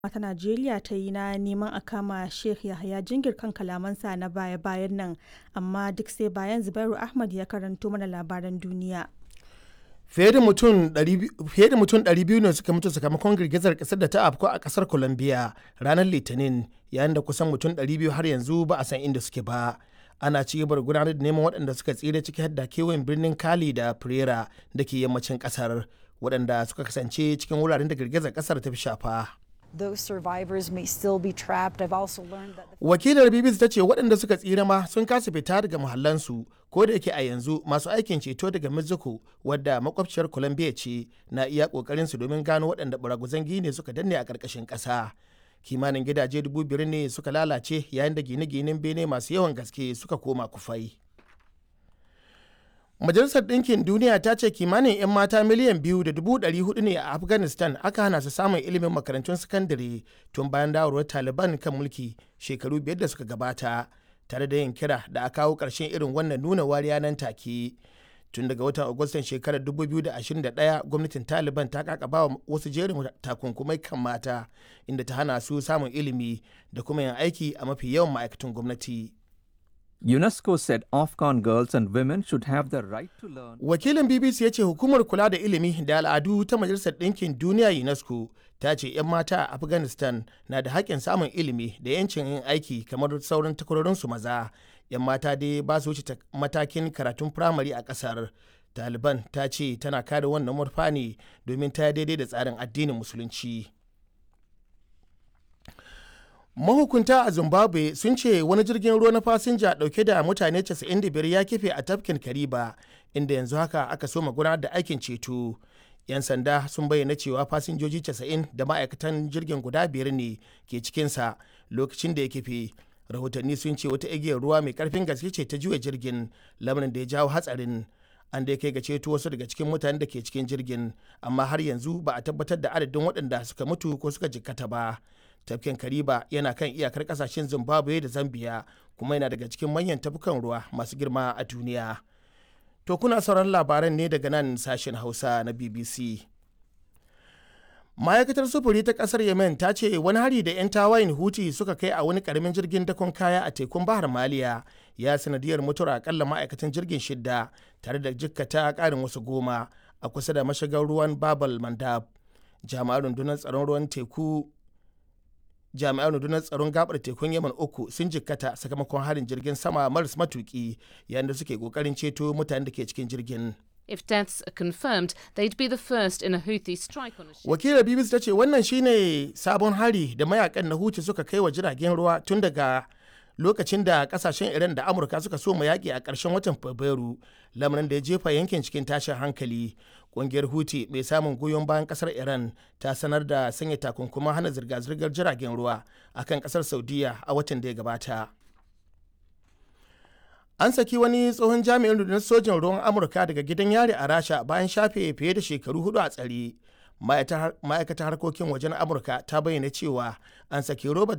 ta Najeriya ta yi na neman a kama Sheikh Yahaya Jingir kan kalamansa na baya-bayan nan, amma duk sai bayan Zubairu Ahmad ya karanto mana labaran duniya. Fiye da mutum 200 ne suka mutu sakamakon girgizar kasar da ta afku a kasar Colombia ranar Litinin yayin da kusan mutum 200 har yanzu ba a san inda suke ba. Ana ci gaba da gudanar da neman waɗanda suka tsira ciki har da kewayen birnin Cali da Pereira da ke yammacin kasar waɗanda suka kasance cikin wuraren da girgizar kasar ta fi shafa. Those survivors may still be trapped. I've also learned that the Wakilar BBC ta ce waɗanda suka tsira ma sun kasa fita daga muhallansu ko da yake a yanzu masu aikin ceto daga Mexico wadda makwabciyar Colombia ce na iya ƙoƙarin su domin gano waɗanda baraguzan gine suka danne a ƙarƙashin ƙasa. Kimanin gidaje dubu biyar ne suka lalace yayin da gine-ginen bene masu yawan gaske suka koma kufai. Majalisar Ɗinkin Duniya ta ce kimanin 'yan mata miliyan biyu da dubu ɗari hudu ne a Afghanistan aka hana su samun ilimin makarantun sakandare tun bayan dawarwar Taliban kan mulki shekaru biyar da suka gabata, tare da yin kira da a kawo ƙarshen irin wannan nuna wariya nan take. Tun daga watan Agustan shekarar 2021 gwamnatin Taliban ta kakaba wa wasu jerin takunkumai kan mata inda ta hana su samun ilimi da kuma yin aiki a mafi yawan ma'aikatan gwamnati. UNESCO said Afghan girls and women should have the right to learn. Wakilin BBC ya ce hukumar kula da ilimi da al'adu ta Majalisar Ɗinkin Duniya UNESCO ta ce 'yan mata a Afghanistan na da haƙƙin samun ilimi da 'yancin yin aiki kamar sauran takwarorinsu maza. 'Yan mata dai ba su wuce matakin karatun firamare a ƙasar. Taliban ta ce tana kare wannan murfa ne domin ta daidai da tsarin addinin Musulunci. mahukunta a zimbabwe sun ce wani jirgin ruwa na fasinja dauke da mutane 95 ya kife a tafkin kariba inda yanzu haka aka so gudanar da aikin ceto yan sanda sun bayyana cewa fasinjoji 90 da ma'aikatan jirgin guda biyar ne ke cikinsa lokacin da ya kife rahotanni sun ce wata igiyar ruwa mai karfin gaske ce ta juya jirgin lamarin da ya jawo hatsarin an da kai ga ceto wasu daga cikin mutanen da ke cikin jirgin amma har yanzu ba a tabbatar da adadin waɗanda suka mutu ko suka jikkata ba tafkin kariba yana kan iyakar kasashen zimbabwe da zambia kuma yana daga cikin manyan tafukan ruwa masu girma a duniya to kuna sauran labaran ne daga nan sashen hausa na bbc ma'aikatar sufuri ta kasar yemen ta ce wani hari da 'yan tawayin huti suka kai a wani karamin jirgin dakon kaya a tekun bahar maliya ya sanadiyar mutuwar akalla ma'aikatan jirgin shidda tare da jikkata karin wasu goma a kusa da mashigar ruwan babal mandab jami'an rundunar tsaron ruwan teku jami'an rundunar tsaron gabar tekun yaman uku sun jikkata sakamakon harin jirgin sama maras matuki yayin da suke kokarin ceto mutanen da ke cikin jirgin If deaths are confirmed, they'd be the first in a Houthi strike on a ship. wakilar bbc ta ce wannan shine sabon hari da mayakan na huti suka kai wa jiragen ruwa tun daga lokacin da kasashen iran da amurka suka so mu yaƙi a ƙarshen watan fabrairu lamarin da ya jefa yankin cikin tashin hankali ƙungiyar huti mai samun goyon bayan ƙasar iran ta sanar da sanya takunkuman hana zirga-zirgar jiragen ruwa akan ƙasar saudiya a watan da ya gabata an saki wani tsohon jami'in rundunar sojin ruwan amurka daga gidan yari a rasha bayan shafe fiye da shekaru hudu a tsare ma'aikatar harkokin wajen amurka ta bayyana cewa an saki robert